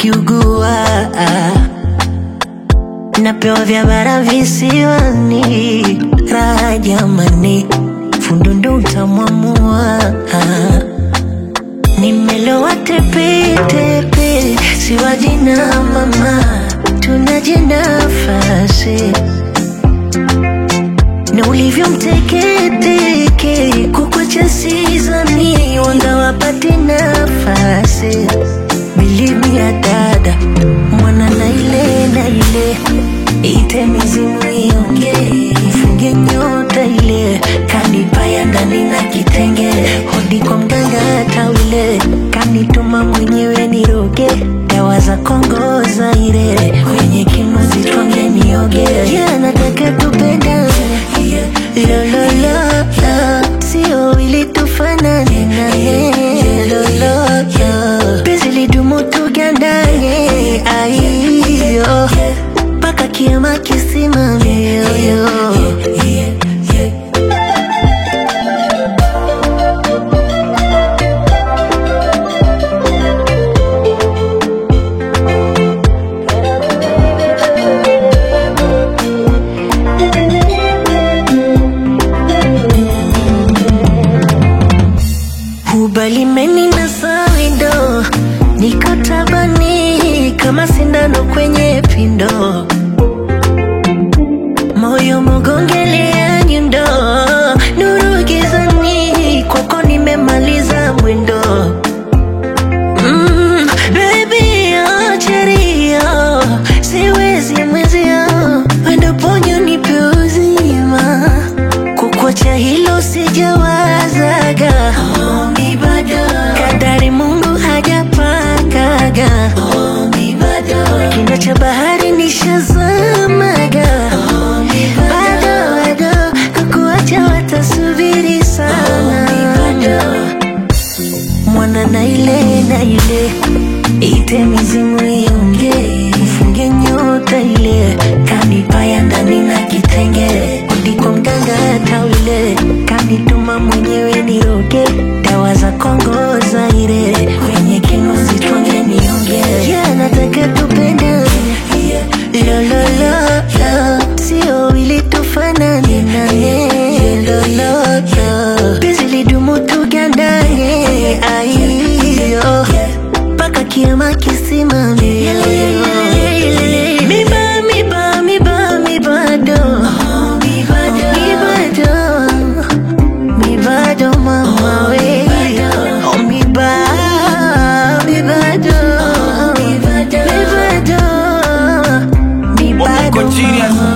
nikiugua napewa vya bara visiwani, raha jamani, fundo ndo utamwamua. Nimelowa tepetepe, siwaji na mama, tunaje nafasi na ulivyo mteketeke, kukwacha sizani, wanga wapate nafasi. Believe me ya dada, mwana na ile na ile, ite mizimu ionge, mfunge nyota ile, kanipaya ndani na kitenge, hodi kwa mganga tawile, kanituma mwenyewe niroge, dawa za Kongo Zaire, kwenye kinu zitwange nioge, yeah, nataka tupendane Lo, lo, lo, lo, sio ili tufanane naye Lo, lo, lo, penzi lidumu tugandane aiyo mpaka kiama kisimame yo, yo. Ubalimeni na sawindo, niko tabani kama sindano kwenye pindo, moyo mogongelea nyundo, nuru gizani, kwako nimemaliza mwendo. Mm, baby, oh, cherio, siwezi mwezio, wendo ponyo nipe uzima kukuacha hilo sijawazaga Omi bado kadari Mungu hajapangaga Omi bado kina cha bahari nishazamaga Omi bado bado kukuacha watasubiri sana Omi bado mwana na ile na ile ite mizimu ionge mfunge nyota ile kanipaya ndani na kitenge ndiko mganga tawile kanituma mwenyewe niroge dawa za Kongo Zaire kwenye kinu zitwange nionge yeah, nataka tupendane lo lo lo lo sio ili tufanane naye lo lo lo penzi lidumu tugandane aiyo mpaka kiama kisimame miba miba miba mibado mibado mibado mama we oh miba mibado mibado Wako mibado genius. mama